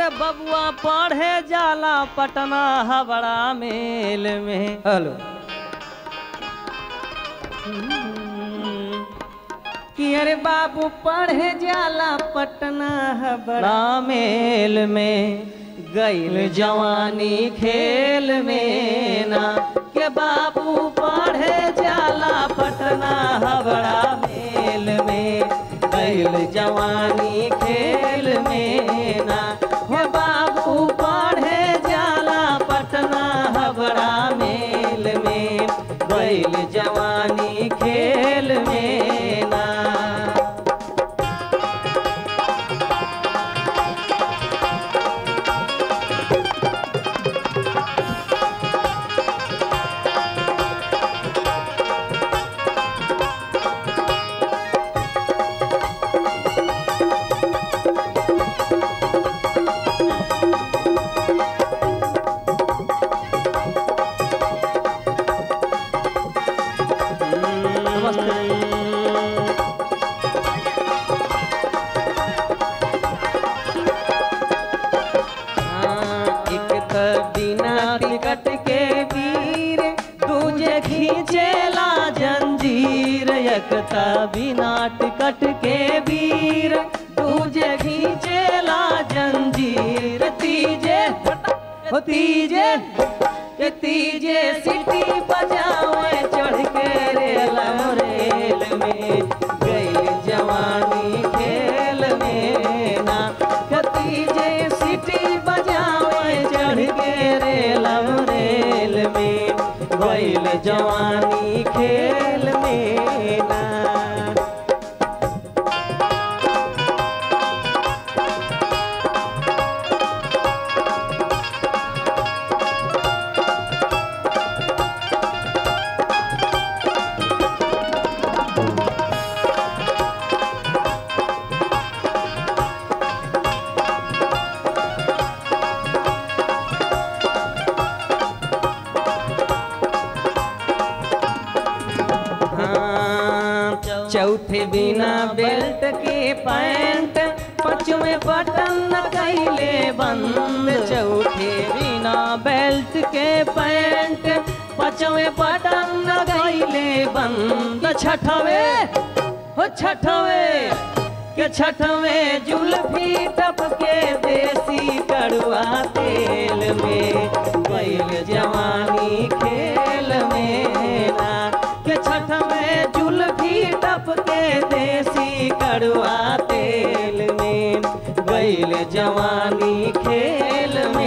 अरे बबुआ पढ़े जाला पटना हवड़ा मेल में हेलो कि अरे बाबू पढ़े जाला पटना हबड़ा मेल में गईल जवानी खेल में ना के बाबू पढ़े जाला पटना हबड़ा मेल में गईल जवानी खेल में ना हे बाबू पढ़े जाला पटना हबड़ा मेल में गईल जवानी खेल में ना हाँ, एक त बिना टिकट के वीर दूजे खींचेला जंजीर एक त बिना टिकट के वीर दूजे खींचेला जंजीर तीजे हो तीजे के तीजे सिटी बजावे चढ़ के रेल रेल में गई जवानी खेल में ना कतीजे सिटी बजावे चढ़ के रेल रेल में गईल जवानी खेल में ना हाँ, चौथे बिना बेल्ट के पैंट पांचवें बटन न कैले बंद चौथे बिना बेल्ट के पैंट पांचवें बटन न कैले बंद छठवे हो छठवे के छठवे जुल्फी टपके देसी कड़ुआ तेल में बैल जवानी खेल में ना के छठ में जुल्फी टपके देसी कड़ुआ तेल में बैल जवानी खेल में